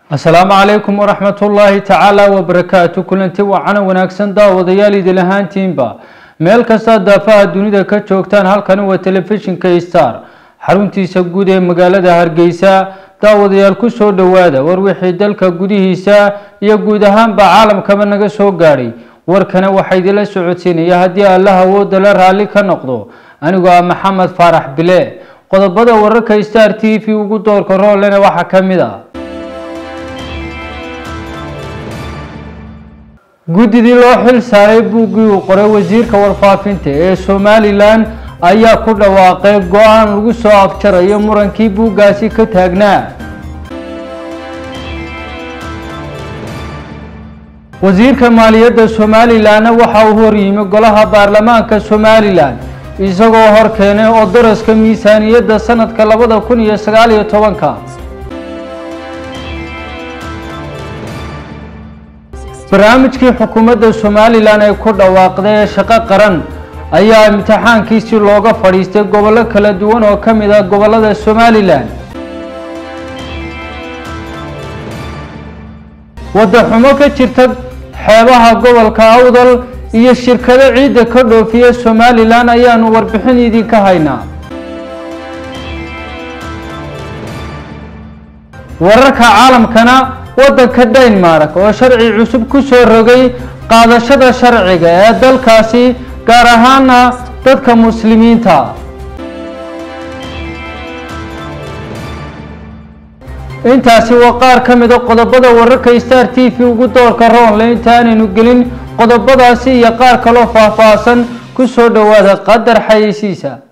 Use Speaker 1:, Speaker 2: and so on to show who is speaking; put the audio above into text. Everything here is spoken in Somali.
Speaker 1: asalaamu calaykum waraxmat ullaahi tacaala wabarakaatu kulanti wacana wanaagsan daawadayaal idil ahaantiinba meel kasta daafaha dunida ka joogtaan halkani waa telefishinka star xaruntiisa guud ee magaalada hargeysa daawadayaal kusoo dhowaada war wixii dalka gudihiisa iyo guud ahaanba caalamkaba naga soo gaadhay warkana waxaa idinla socodsiinaya haddii allah awooda la raalli ka noqdo anigoo ah maxamed faarax bile qodobada wararka star t v ugu doorka roolena waxaa ka mid ah guddidii loo xil saaray buuggii uu qoray wasiirka warfaafinta ee somalilan ayaa ku dhawaaqay go-aan lagu soo afjarayo murankii buuggaasi ka taagnaa wasiirka maaliyadda somalilanna waxa uu horyimi golaha baarlamaanka somalilan isagoo hor keenay oo daraska miisaaniyadda sanadka labada kun iyo sagaal iyo tobanka barnaamijkii xukuumadda somalilan ay ku dhawaaqday ee shaqo qaran ayaa imtixaankiisii looga fadhiistay gobollo kala duwan oo ka mid ah gobollada somalilan waddaxumo ka jirta xeebaha gobolka awdal iyo shirkado ciidda ka dhoofiya somalilan ayaanu warbixin idinka haynaa wararka caalamkana waddanka denmark oo sharci cusub ku soo rogay qaadashada sharciga ee dalkaasi gaar ahaana dadka muslimiinta intaasi waa qaar ka mida qodobada wararka star t v ugu doorka roonle intaanaynu gelin qodobadaasi iyo qaar kaloo faahfaahsan ku soo dhowaada qadar xayeysiisa